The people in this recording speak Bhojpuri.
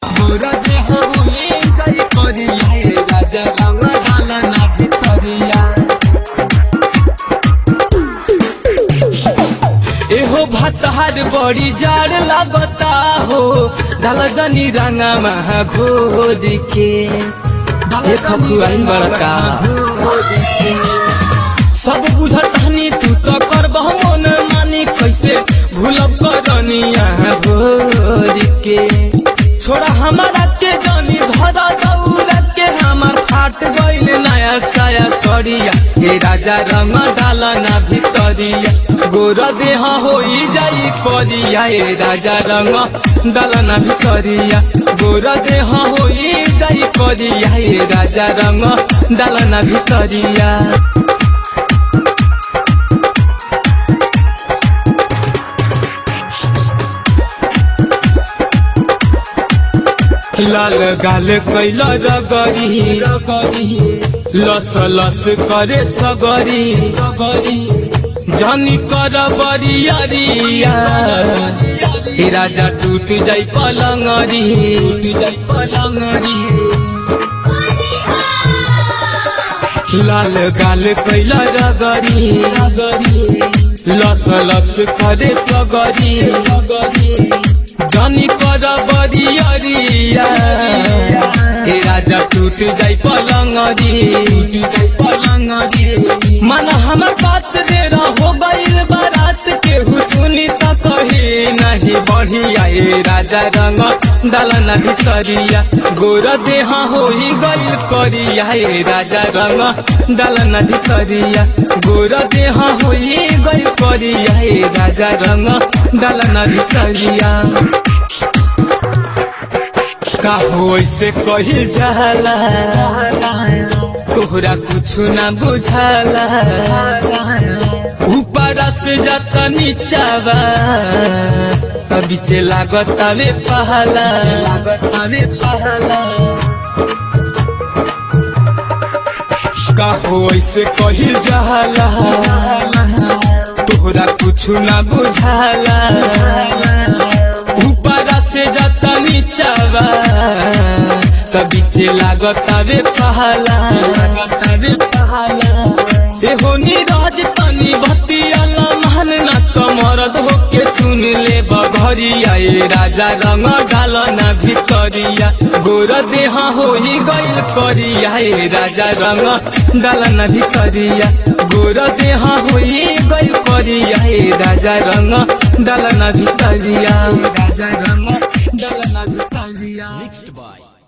गोरा देह होई जाई करिया ए राजा रंग डाला ना भितरिया एहो भतहार बड़ी जाड़ लागता हो डाल जनी रंगा महा घोर के ए खखुआइन बड़का सब बुझत हनी तू तो करबह मन मानी कैसे भूलब करनिया भोर के छोड़ा हमारा के जानी धरा दौड़ के हमार फाट गइल नया साया सरिया हे राजा रंग डाला ना भितरिया गोर देह होई जाई करिया हे राजा रंग डाला ना भितरिया गोर देह होई जाई करिया हे राजा रंग डाला ना भितरिया लाल गाल कैल रगरी लस लस करे सगरी सगरी जनी कर बरियरिया हे राजा टूट जाई पलंगरी टूट जाई पलंगरी लाल गाल कैल रगरी रगरी लस लस करे सगरी सगरी जानी कर बरियरिया हे राजा टूट जाई पलंगरी टूट जाई पलंगरी मन हमर बात दे हो गइल बारात के सुनी त कही नहीं बढ़िया ए राजा रंग डालना भितरिया गोर देह होई गइल करिया ए राजा रंग डालना भितरिया गोर देह होई गइल करिया ए राजा रंग डालना भितरिया का हो ऐसे कही जाला तोहरा कुछ ना बुझाला ऊपर से जाता नीचावा बीचे लागत आवे पहला लागत आवे पहला का हो ऐसे कही जाला तोहरा कुछ ना बुझाला ऊपर से जाता नीचावा बीचे लागत आवे पहला लागत आवे पहला एहो नीरज तनी भतियाला महल ना कमरद होके सुन ले बघरिया ए राजा रंग डाल ना भितरिया गोर देह होई गइल करिया ए राजा रंग डाल ना भितरिया गोर देह होई गइल करिया ए राजा रंग डाल ना भितरिया राजा रंग डाल ना भितरिया Mixed by